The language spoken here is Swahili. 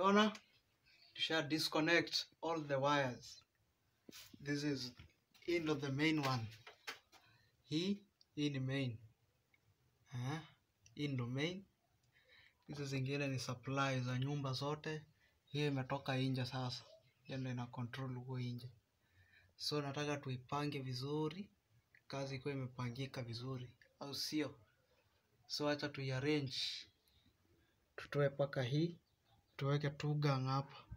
unaona tusha disconnect all the wires this is hii ndo the main one hii hii ni main eh, hii ndo main hizi zingine ni supply za nyumba zote hiyo imetoka nje sasa hiyo ndo ina control huko nje so nataka tuipange vizuri kazi ikuwa imepangika vizuri au sio so acha tuiarrange tutoe paka hii tuweke tu gang hapa